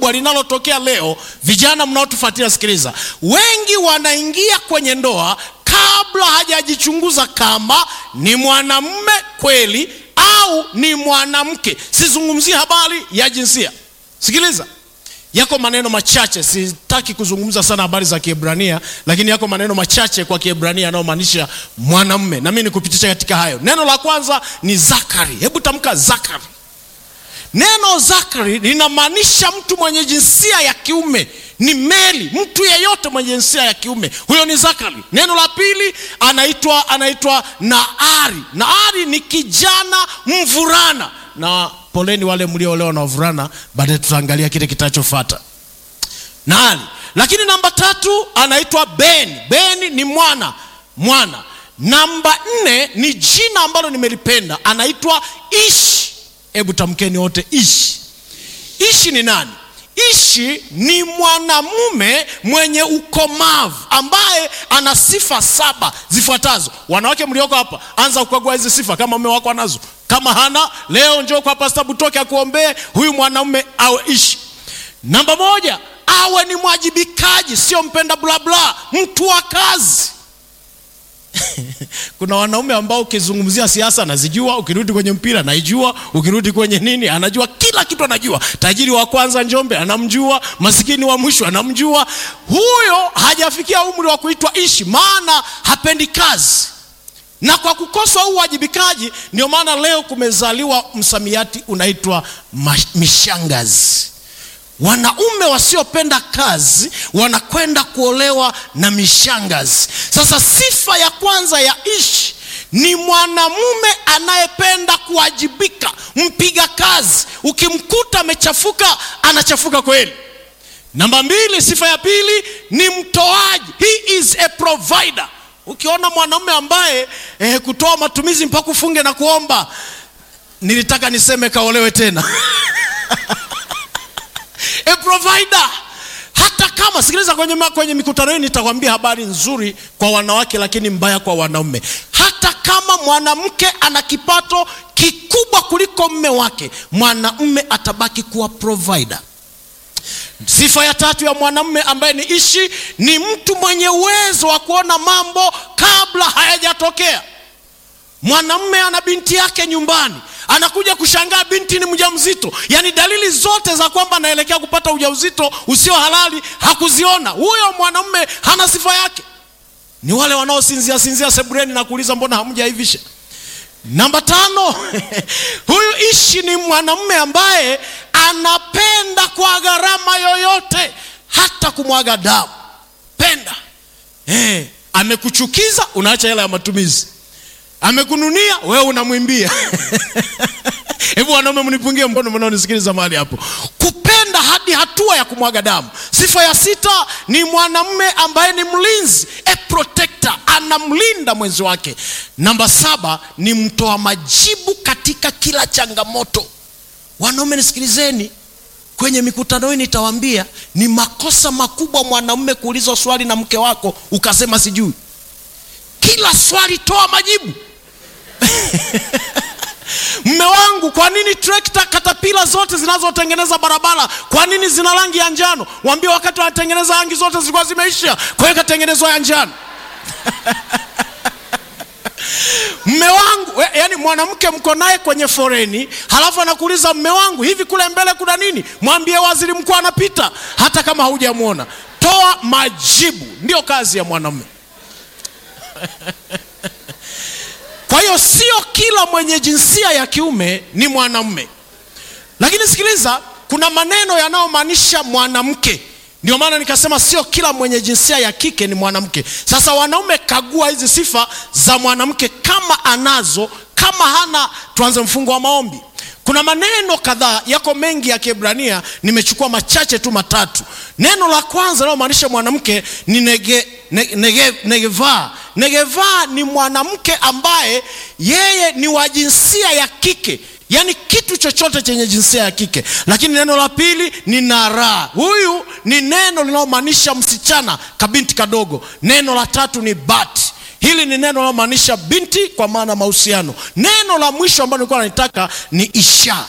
kubwa linalotokea leo, vijana mnaotufuatilia, sikiliza, wengi wanaingia kwenye ndoa kabla hajajichunguza kama ni mwanamume kweli au ni mwanamke. Sizungumzie habari ya jinsia. Sikiliza, yako maneno machache, sitaki kuzungumza sana habari za Kiebrania, lakini yako maneno machache kwa Kiebrania yanayomaanisha mwanamume, na mimi nikupitisha katika hayo. Neno la kwanza ni Zakari. Hebu tamka Zakari. Neno Zakari linamaanisha mtu mwenye jinsia ya kiume, ni meli, mtu yeyote mwenye jinsia ya kiume, huyo ni Zakari. Neno la pili anaitwa anaitwa Naari. Naari ni kijana mvulana, na poleni wale mlioolewa na wavulana, baadaye tutaangalia kile kitachofuata Naari. Lakini namba tatu anaitwa Beni. Beni ni mwana mwana. Namba nne ni jina ambalo nimelipenda, anaitwa Ishi. Hebu tamkeni wote Ishi. Ishi ni nani? Ishi ni mwanamume mwenye ukomavu ambaye ana sifa saba zifuatazo. Wanawake mlioko hapa, anza kukagua hizi sifa kama mume wako anazo. Kama hana, leo njoo kwa Pastor Butoke akuombee huyu mwanamume awe Ishi. Namba moja, awe ni mwajibikaji, sio mpenda bla bla, mtu wa kazi. Kuna wanaume ambao ukizungumzia siasa anazijua, ukirudi kwenye mpira anaijua, ukirudi kwenye nini anajua, kila kitu anajua. Tajiri wa kwanza Njombe anamjua, masikini wa mwisho anamjua. Huyo hajafikia umri wa kuitwa Ishi, maana hapendi kazi na kwa kukosa huu uwajibikaji, ndio maana leo kumezaliwa msamiati unaitwa mishangazi. Wanaume wasiopenda kazi wanakwenda kuolewa na mishangazi. Sasa sifa ya kwanza ya Ishi ni mwanamume anayependa kuwajibika, mpiga kazi. Ukimkuta amechafuka, anachafuka kweli. Namba mbili, sifa ya pili ni mtoaji, he is a provider. Ukiona mwanamume ambaye eh, kutoa matumizi mpaka ufunge na kuomba, nilitaka niseme kaolewe tena a provider. Hata kama sikiliza, kwenye, kwenye mikutano hii nitakwambia habari nzuri kwa wanawake, lakini mbaya kwa wanaume. Hata kama mwanamke ana kipato kikubwa kuliko mme wake, mwanamume atabaki kuwa provider. Sifa ya tatu ya mwanamume ambaye ni Ishi ni mtu mwenye uwezo wa kuona mambo kabla hayajatokea. Mwanamume ana binti yake nyumbani, anakuja kushangaa binti ni mjamzito, yaani dalili zote za kwamba anaelekea kupata ujauzito usio halali hakuziona. Huyo mwanamume hana sifa yake. Ni wale wanaosinzia sinzia sebureni na kuuliza mbona hamjaivisha. Namba tano huyu Ishi ni mwanamume ambaye anapenda kwa gharama yoyote, hata kumwaga damu. Penda eh, amekuchukiza unaacha hela ya matumizi, amekununia wewe unamwimbia. Hebu wanaume mnipungie mkono mnaonisikiliza mahali hapo, kupenda hadi hatua ya kumwaga damu. Sifa ya sita ni mwanamume ambaye ni mlinzi, a protector, anamlinda mwenzi wake. Namba saba ni mtoa majibu katika kila changamoto. Wanaume nisikilizeni, kwenye mikutano hii nitawaambia ni makosa makubwa mwanamume kuulizwa swali na mke wako ukasema sijui. Kila swali toa majibu Mme wangu, kwa nini trekta katapila zote zinazotengeneza barabara kwa nini zina rangi ya njano? Waambie wakati wanatengeneza rangi zote zilikuwa zimeisha, kwa hiyo katengenezwa ya njano. Mme wangu, yaani mwanamke mko naye kwenye foreni, halafu anakuuliza mme wangu, hivi kule mbele kuna nini? Mwambie waziri mkuu anapita, hata kama haujamwona. Toa majibu, ndio kazi ya mwanamume. Kwa hiyo sio kila mwenye jinsia ya kiume ni mwanamume, lakini sikiliza, kuna maneno yanayomaanisha mwanamke. Ndio maana nikasema sio kila mwenye jinsia ya kike ni mwanamke. Sasa wanaume, kagua hizi sifa za mwanamke, kama anazo, kama hana, tuanze mfungo wa maombi. Kuna maneno kadhaa, yako mengi ya Kiebrania, nimechukua machache tu matatu. Neno la kwanza linalomaanisha mwanamke ni nege, nege, nege, negeva. Negeva ni mwanamke ambaye yeye ni wa jinsia ya kike, yaani kitu chochote chenye jinsia ya kike. Lakini neno la pili ni nara, huyu ni neno linalomaanisha msichana, kabinti kadogo. Neno la tatu ni bat Hili ni neno linalomaanisha binti kwa maana mahusiano. Neno la mwisho ambalo nilikuwa nalitaka ni isha.